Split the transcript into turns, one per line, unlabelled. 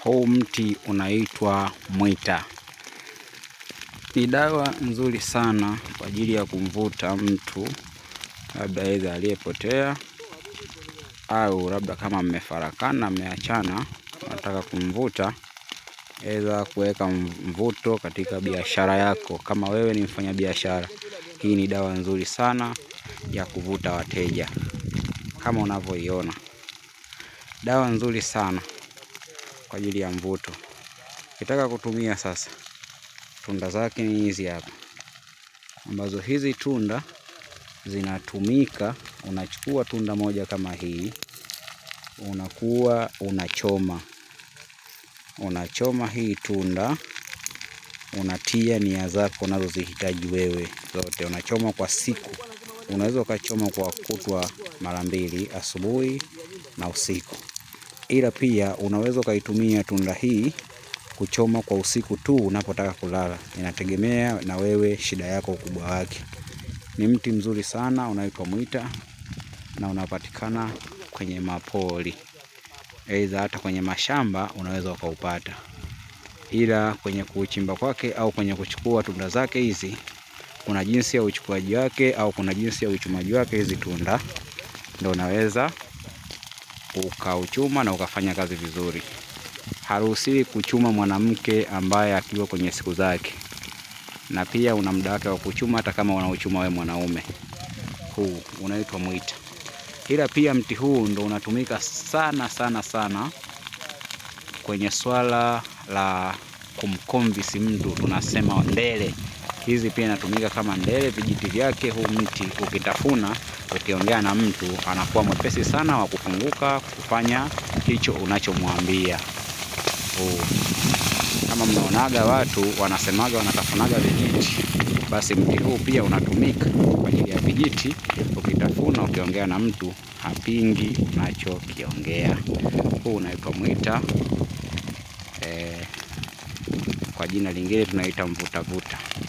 Huu mti unaitwa mwita. Ni dawa nzuri sana kwa ajili ya kumvuta mtu, labda aidha aliyepotea au labda kama mmefarakana, mmeachana, nataka kumvuta, aidha kuweka mvuto katika biashara yako. Kama wewe ni mfanyabiashara, hii ni dawa nzuri sana ya kuvuta wateja, kama unavyoiona, dawa nzuri sana kwa ajili ya mvuto. Ukitaka kutumia sasa, tunda zake ni hizi hapa, ambazo hizi tunda zinatumika. Unachukua tunda moja kama hii, unakuwa unachoma, unachoma hii tunda, unatia nia zako unazozihitaji wewe zote, unachoma kwa siku. Unaweza ukachoma kwa kutwa mara mbili, asubuhi na usiku, ila pia unaweza ukaitumia tunda hii kuchoma kwa usiku tu unapotaka kulala. Inategemea na wewe, shida yako, ukubwa wake. Ni mti mzuri sana unaitwa mwita na unapatikana kwenye mapori, aidha hata kwenye mashamba unaweza ukaupata, ila kwenye kuuchimba kwake au kwenye kuchukua tunda zake hizi, kuna jinsi ya uchukuaji wake au kuna jinsi ya uchumaji wake. Hizi tunda ndio unaweza ukauchuma na ukafanya kazi vizuri. Haruhusiwi kuchuma mwanamke ambaye akiwa kwenye siku zake, na pia una muda wake wa kuchuma, hata kama unauchuma wewe mwanaume. Huu unaitwa mwita, ila pia mti huu ndo unatumika sana sana sana kwenye swala la kumkomvisi mtu, tunasema ndele. Hizi pia inatumika kama ndele, vijiti vyake. Huu mti ukitafuna, ukiongea na mtu anakuwa mwepesi sana wa kufunguka kufanya hicho unachomwambia. Huu kama mnaonaga watu wanasemaga wanatafunaga vijiti, basi mti huu pia unatumika kwa ajili ya vijiti. Ukitafuna ukiongea na mtu hapingi unachokiongea. Huu unaitwa mwita e, kwa jina lingine tunaita mvutavuta.